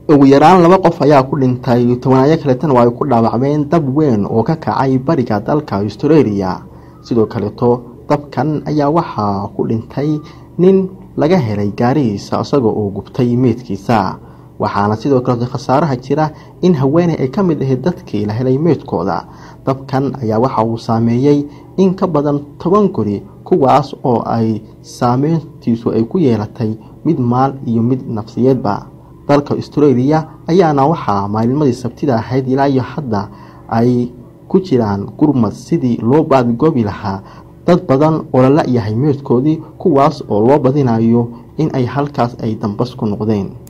ugu yaraan laba qof ayaa ku dhintay tobanaayo kaleetana waa ay ku dhaawacmeen dab weyn oo ka kacay bariga dalka australia sidoo kaleeto dabkan ayaa waxaa ku dhintay nin laga helay gaarihiisa isagoo uu gubtay meydkiisa waxaana sidoo kaleeto khasaaraha jira in haweeney ay ka mid ahayd dadkii la helay meydkooda dabkan ayaa waxa uu saameeyey in ka badan toban guri kuwaas oo ay saameyntiisu ay ku yeelatay mid maal iyo mid nafsiyeedba dalka australia ayaana waxaa maalnimadii sabtida ahayd ilaa iyo hadda ay ku jiraan gurmad sidii loo baadigoobi lahaa dad badan oo la la-yahay meydkoodii kuwaas oo loo badinayo in ay halkaas ay dambas ku noqdeen